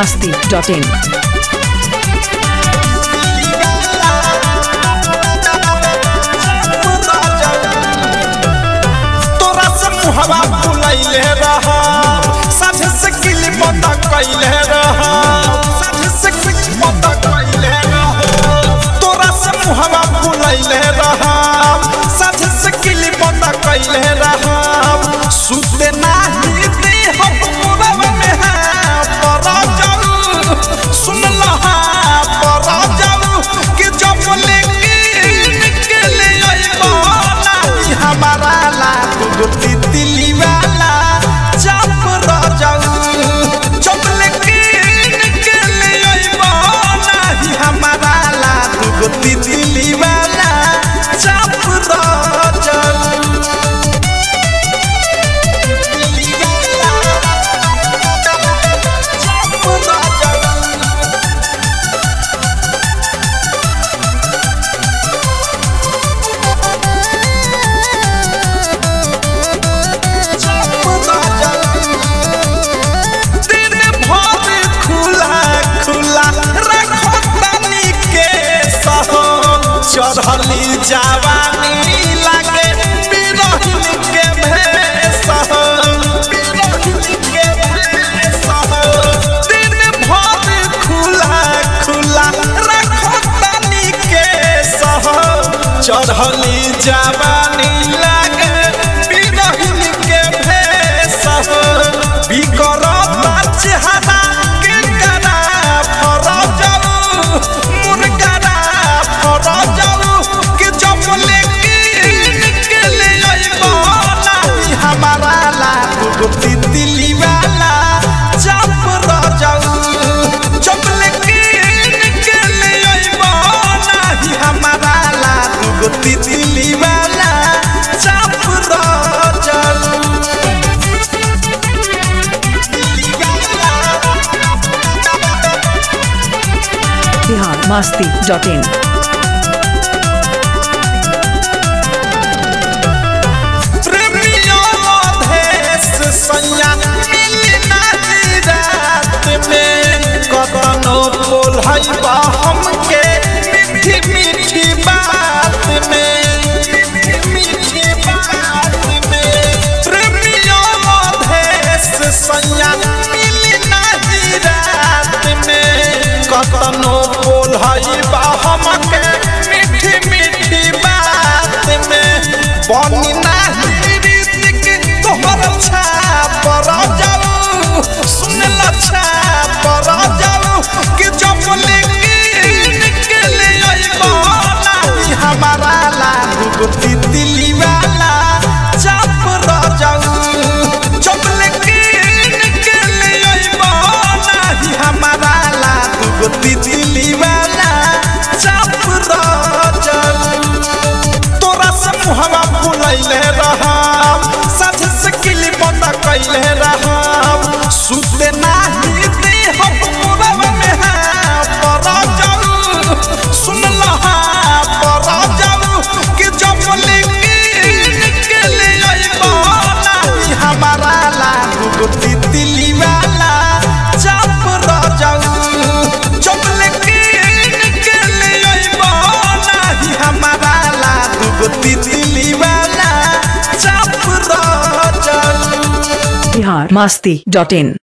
masti.in. तोरा से मुहवा फुलैले रहा साझे से किली पता कैले रहा साझे से किली पता कैले रहा तोरा से मुहवा फुलैले रहा साझे से किली पता कैले रहा सुते नाही दे हम मुरब में है पर जाऊ सुन लहा पर जाऊ कि जब लेके निकले अइबो नाही हमारा ला तू तितली वाला चप रह जाऊ जब लेके निकले अइबो नाही हमारा ला तू तितली वाला चप रह जाऊ तितली वाला चप रह जाऊ दिन भर खुला खुला रखो तनी के सहो चढ़ली जवानी लागे बिरहिन के भेष हो बिरहिन के भेष हो दिन भर खुला खुला रखो तनी के सहो चढ़ली जवानी लागे बिरहिन के भेष हो बिकरता चेहरा के करा फर जाऊ मुर्गरा फर जाऊ कि जब लेके निकले अइबो नाही हमारा ला तू तितली वाला चप रह जाऊ जब लेके निकले अइबो नाही हमारा ला तू तितली वाला चप रह जाऊ Bihar masti.in. प्रेमियों देश सैया मिली नाची रात में कतनो बोल है बा हमके मीठी मीठी बात में मीठी मीठी बात में प्रेमियों देश सैया मिली नाची रात में कतनो बोल है बा हमके मीठी मीठी बात में बनी नाही रीतिक तोहर छाप रह जाऊ सुन लच्छा पर जाऊ कि जब लेके निकले अइबो नाही हमारा लागू तितली वाला चाप रह जाऊ जब लेके निकले अइबो नाही हमारा लागू तितली वाला चाप रह जाऊ तोरा से मुहवा फुलैले रहम साझे से किली बंद कैले रहम सुते नाही दे हम मुरब में है पर जाऊ सुन लहा पर जाऊ कि जब लेके निकले अइबो नाही हमारा लागू तितली वाला चाप रह जाऊ जब लेके निकले अइबो नाही हमारा लागू तितली वाला चाप रह जाऊ Bihar masti.in.